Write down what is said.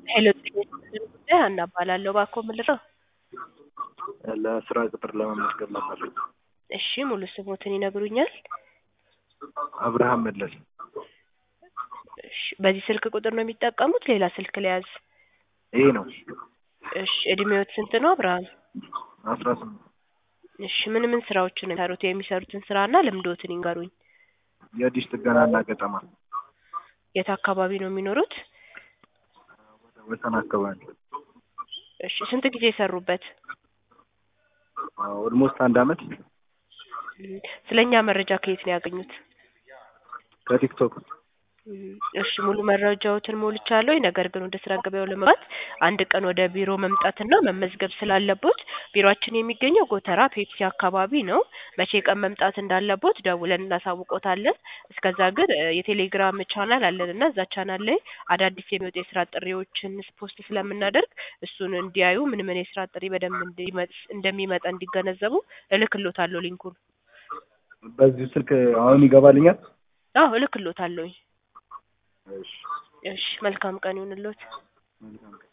ሄሎ ጤና ይስጥልን ጉዳይ ሀና እባላለሁ። እባክዎ ምን ልርዳዎ? ለስራ ቅጥር ለመመዝገብ ነበር። እሺ ሙሉ ስሞትን ይነግሩኛል? አብርሃም መለስ። እሺ በዚህ ስልክ ቁጥር ነው የሚጠቀሙት ሌላ ስልክ ልያዝ? ይሄ ነው እሺ እድሜዎት ስንት ነው አብርሃም? አስራ ስምንት እሺ ምን ምን ስራዎችን ነው የሚሰሩት? የሚሰሩትን ስራና ልምዶትን ይንገሩኝ? የዲሽ ጥገናና ገጠማ የት አካባቢ ነው የሚኖሩት? ወደ ወሰን አካባቢ እሺ ስንት ጊዜ ሰሩበት? ኦልሞስት አንድ አመት ስለኛ መረጃ ከየት ነው ያገኙት? ከቲክቶክ እሺ ሙሉ መረጃዎትን ሞልቻለሁ። ነገር ግን ወደ ስራ ገበያው ለመግባት አንድ ቀን ወደ ቢሮ መምጣትና መመዝገብ ስላለቦት ቢሮአችን የሚገኘው ጎተራ ፔፕሲ አካባቢ ነው። መቼ ቀን መምጣት እንዳለቦት ደውለን እናሳውቆታለን። እስከዛ ግን እ የቴሌግራም ቻናል አለን እና እዛ ቻናል ላይ አዳዲስ የሚወጡ የስራ ጥሪዎችን ፖስት ስለምናደርግ እሱን እንዲያዩ ምን ምን የስራ ጥሪ በደንብ እንዲመ- እንደሚመጣ እንዲገነዘቡ እልክሎታለሁ ሊንኩን። በዚሁ ስልክ አሁን ይገባልኛል? አዎ እልክሎታለሁኝ። እሺ እሺ መልካም ቀን ይሁንልዎት። መልካም